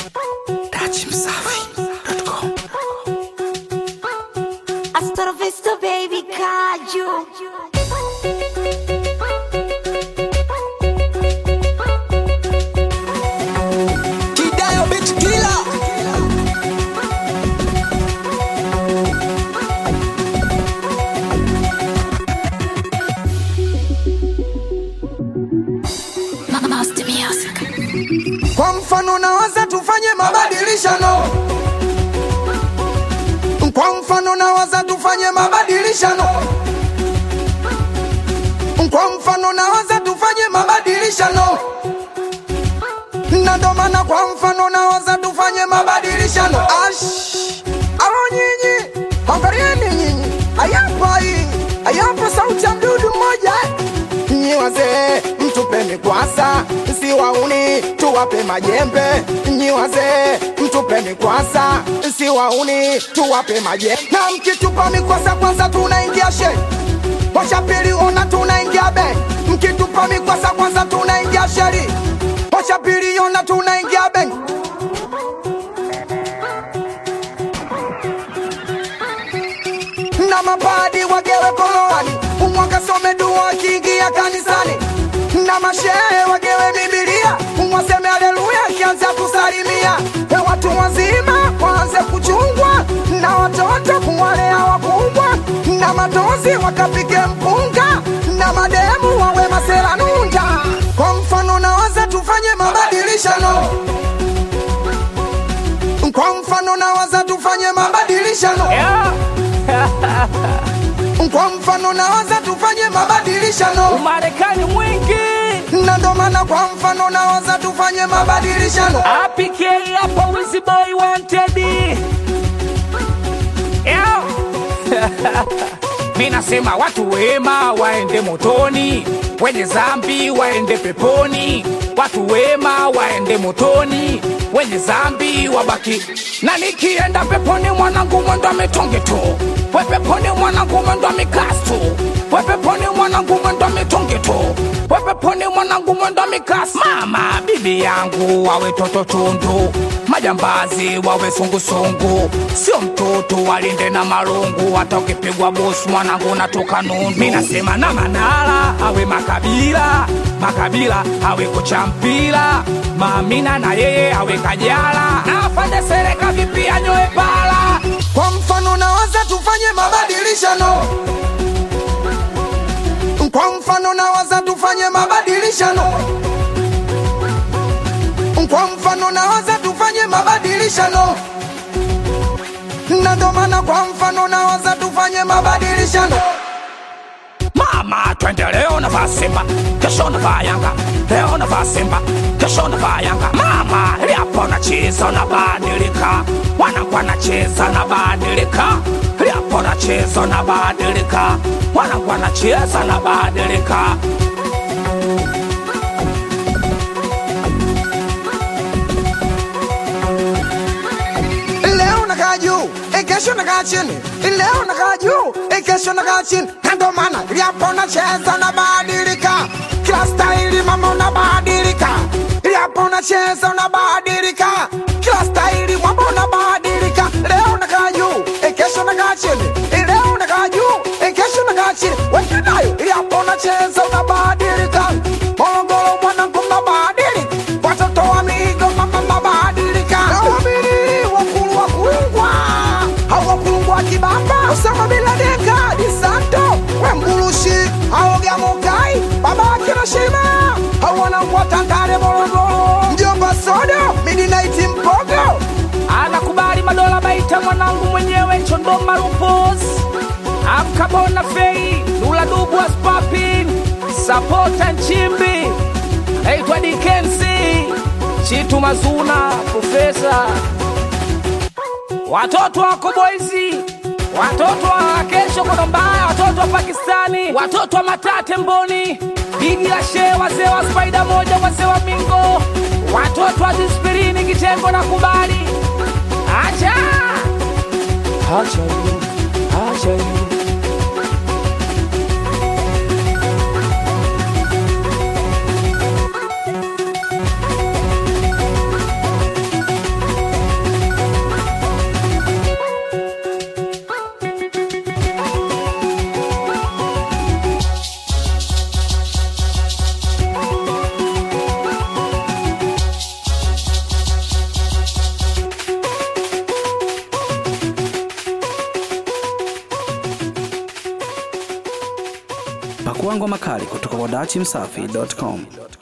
Dachimsafi.com. Hasta la vista, baby, caju. Kidayo bitch killer. Master music. Kwa mfano nawaza tufanye mabadilishano. Kwa mfano nawaza tufanye mabadilishano. Kwa mfano nawaza tufanye mabadilishano. Na ndo maana kwa mfano nawaza tufanye mabadilishano. Ash, alo nyinyi, angalieni nyinyi, ayapa hii, ayapa sauti ya mdudu mmoja Nyi wazee mtupe mikwasa, si wauni tuwape majembe. Nyi wazee mtupe mikwasa, si wauni tuwape majembe. Na mkitupa mikwasa kwanza tunaingia she Washa pili ona tunaingia be Mkitupa mikwasa kwanza tunaingia sheri Washa pili ona tunaingia be na mapadi wagewe koroani umwaka some dua akiingia kanisani na mashehe wagewe bibilia umwaseme aleluya akianza kusalimia na watu wazima waanze kuchungwa na watoto kuwalea wakubwa na matozi wakapike mpunga na mademu wawe maseranunda kwa mfano nawaza tufanye mabadilishano kwa mfano nawaza tufanye mabadilishano kwa mfano nawaza tufanye mabadilishano Umarekani mwingi na ndo maana kwa mfano nawaza tufanye mabadilishano APK hapa Wizzy Boy wanted Yeah. Mi nasema watu wema waende motoni, wenye zambi waende peponi. Watu wema waende motoni, wenye zambi wabaki. Na nikienda peponi mwanangu mwendo ametonge tu, we peponi mwanangu mwendo amekas tu, we peponi mwanangu mwendo ametonge tu, we peponi mwanangu mwendo amekas. Mama bibi yangu wawe toto tundu, majambazi wawe sungusungu, sio mtoto walinde na marungu, hata ukipigwa bosi mwanangu natoka nundu. Mi nasema na Manara awe makabila makabila awe kocha mpira, Maamina na yeye awe Kajala, na afande Sereka vipi anyoe pala. kwa mfano nawaza tufanye mabadilishano kwa mfano nawaza tufanye mabadilishano kwa mfano nawaza tufanye mabadilishano na ndo maana kwa mfano nawaza tufanye mabadilishano Mama, twende leo navaa Simba, kesho navaa Yanga, leo navaa Simba, kesho navaa Yanga. Mama, liapo nacheza nabadilika, wanangu wanacheza nabadilika, liapo nacheza nabadilika, wanangu wanacheza nabadilika. leo nakaa juu eh, kesho nakaa chini leo nakaa juu eh, kesho nakaa chini na ndo maana liapo nacheza unabadilika kila staili mama unabadilika liapo unacheza unabadilika kila staili mwamba unabadilika leo nakaa juu eh, kesho nakaa chini eh, leo nakaa juu eh, kesho nakaa chini wenginayo liapo unacheza unabadilika morogoro mwanangu mnabadilika watoto wa migo mama mnabadilika nawamini wakulu wa kulungwa au wakulungwa kibamba usama bila denga disanto wembulushi aogea mokai baba kirashima au wanangwa tandale morogoro mjomba sodo midinaiti mpogo anakubali madola baita mwanangu mwenyewe chondoma rupos amkabona fei lula dubu aspapin sapota nchimbi naitwa dikensi chitu mazuna profesa watoto wako boizi watoto wa kesho kono mbaya watoto wa pakistani watoto wa matate mboni digi la shee wazee wa spaida moja wazee wa mingo watoto wa dispirini kitengo na kubali acha acha hiyo acha hiyo Pakua ngoma kali kutoka kwa dachimsafi.com.